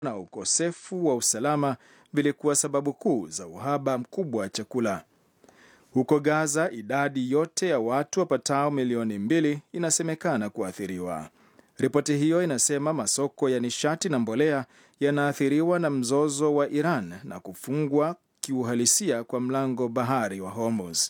na ukosefu wa usalama vilikuwa sababu kuu za uhaba mkubwa wa chakula. Huko Gaza, idadi yote ya watu wapatao milioni mbili inasemekana kuathiriwa. Ripoti hiyo inasema masoko ya nishati na mbolea yanaathiriwa na mzozo wa Iran na kufungwa kiuhalisia kwa mlango bahari wa Hormuz.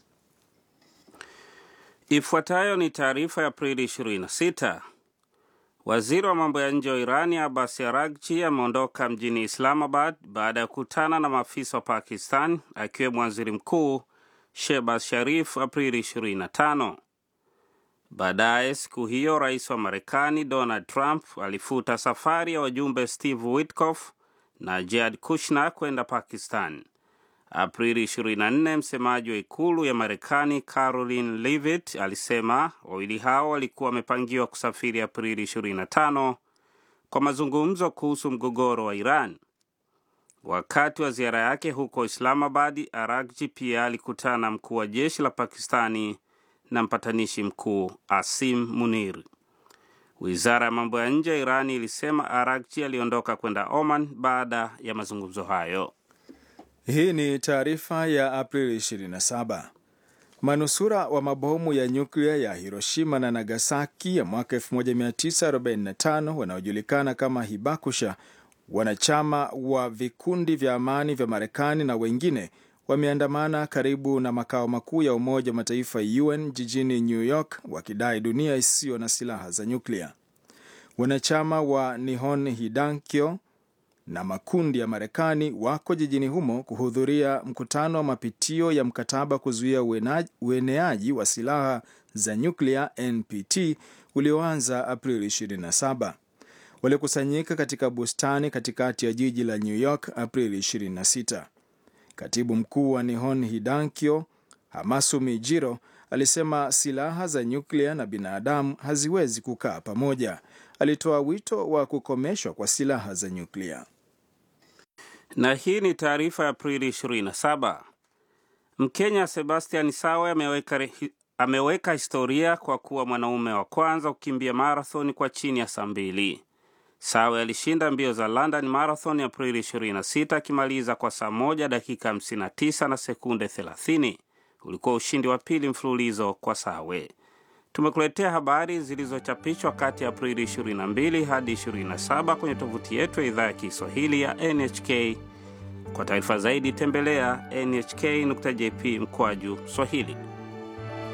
Ifuatayo ni taarifa ya Aprili 26. Waziri wa mambo ya nje wa Irani Abbas Araghchi ameondoka mjini Islamabad baada ya kukutana na maafisa wa Pakistan akiwemo waziri mkuu Shehbaz Sharif Aprili 25. Baadaye siku hiyo rais wa Marekani Donald Trump alifuta safari ya wajumbe Steve Witkoff na Jared Kushner kwenda Pakistan. Aprili 24, msemaji wa ikulu ya Marekani Caroline Leavitt alisema wawili hao walikuwa wamepangiwa kusafiri Aprili 25 kwa mazungumzo kuhusu mgogoro wa Iran. Wakati wa ziara yake huko Islamabad, Araghchi pia alikutana na mkuu wa jeshi la Pakistani na mpatanishi mkuu Asim Munir. Wizara ya mambo ya nje ya Irani ilisema Araghchi aliondoka kwenda Oman baada ya mazungumzo hayo. Hii ni taarifa ya Aprili 27. Manusura wa mabomu ya nyuklia ya Hiroshima na Nagasaki ya mwaka 1945 wanaojulikana kama Hibakusha, wanachama wa vikundi vya amani vya Marekani na wengine wameandamana karibu na makao makuu ya Umoja wa Mataifa UN jijini New York wakidai dunia isiyo na silaha za nyuklia. Wanachama wa Nihon Hidankyo na makundi ya Marekani wako jijini humo kuhudhuria mkutano wa mapitio ya mkataba kuzuia ueneaji wa silaha za nyuklia NPT ulioanza Aprili 27. Walikusanyika katika bustani katikati ya jiji la New York Aprili 26. Katibu mkuu wa Nihon Hidankyo Hamasumi Jiro alisema silaha za nyuklia na binadamu haziwezi kukaa pamoja. Alitoa wito wa kukomeshwa kwa silaha za nyuklia. Na hii ni taarifa ya Aprili 27. Mkenya Sebastian Sawe ameweka, ameweka historia kwa kuwa mwanaume wa kwanza kukimbia marathon kwa chini ya saa mbili. Sawe alishinda mbio za London Marathon Aprili 26 akimaliza kwa saa moja dakika 59 na sekunde 30. Ulikuwa ushindi wa pili mfululizo kwa Sawe. Tumekuletea habari zilizochapishwa kati ya Aprili 22 hadi 27 kwenye tovuti yetu ya idhaa ya Kiswahili ya NHK. Kwa taarifa zaidi tembelea nhk.jp mkwaju Swahili.